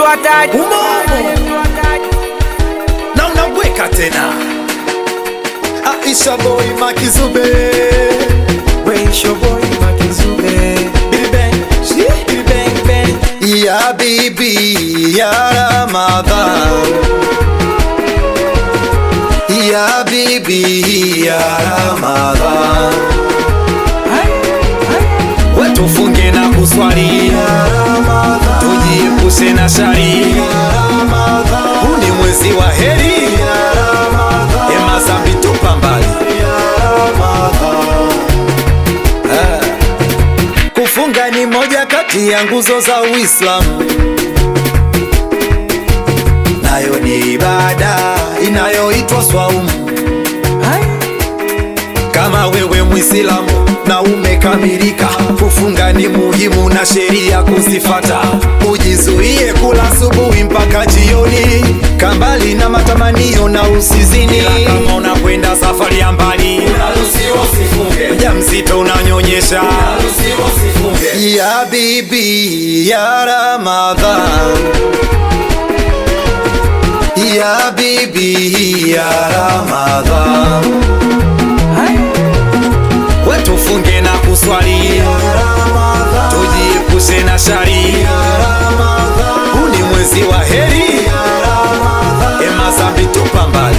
hatari. na unabweka tena Aisha boy Makizube Weisho boy Makizube. Big Bang Big Bang Bang Ya bibi ya Ramadhan Ya bibi ya Ramadhan Wetufunge na kuswali Tujiepushe na shari Huu ni mwezi wa heri Ema zambi tupa mbali Ah. Kufunga ni moja kati ya nguzo za Uislamu, nayo ni ibada inayoitwa swaumu. Kama wewe Mwislamu na umekamilika, kufunga ni muhimu na sheria kuzifata. Ujizuie kula asubuhi mpaka jioni, kambali na matamanio na usizini. Ila kama unakwenda safari ya mbali, mjamzito unanyonyesha, ya bibi ya Ramadhan, ya bibi ya Ramadhan wetufunge na kuswali, tujiepushe na shari. Huu ni mwezi wa heri, ema zambi tupa mbali.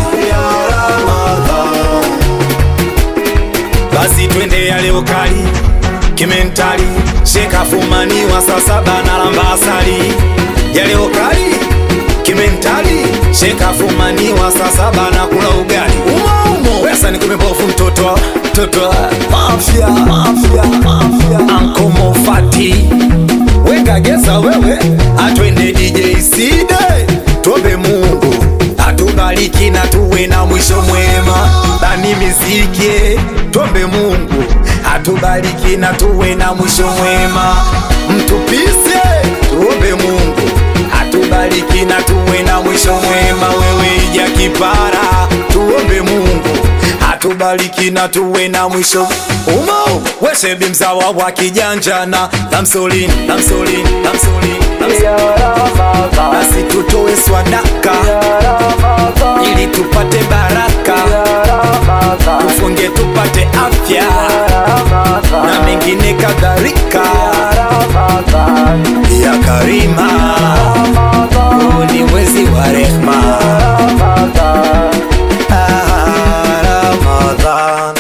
Basi twende ya leo kali kimentali, shekafumaniwa saa saba na lamba asali. Ya leo kali kimentali, shekafumaniwa saa saba na kula ugali umo umo. Wesa ni kumebofu mtoto mtoto mafia mafia mafia Anko Mofati weka gesa wewe, atwende DJ Side, tuombe Mungu atubariki na tuwe na mwisho mwema. Bani miziki, tuombe Mungu atubariki na tuwe na mwisho mwema. Mtupise, tuombe Mungu atubariki na tuwe na mwisho mwema. Wewe ija kipara, tuombe Mungu atubariki na tuwe na mwisho umo weshebi mzawa wa kijanjana lamsolini lamsolini lamsolini basi tutoe swadaka ili tupate baraka tufunge tupate afya na mengine kadhalika ya karima huu ni mwezi wa rehma Ah, Ramadhan.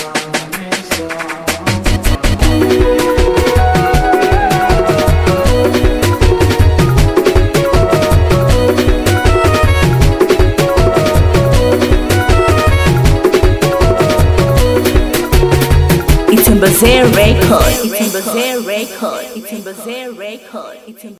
It's in Record. It's in Record. It's in Record. It's in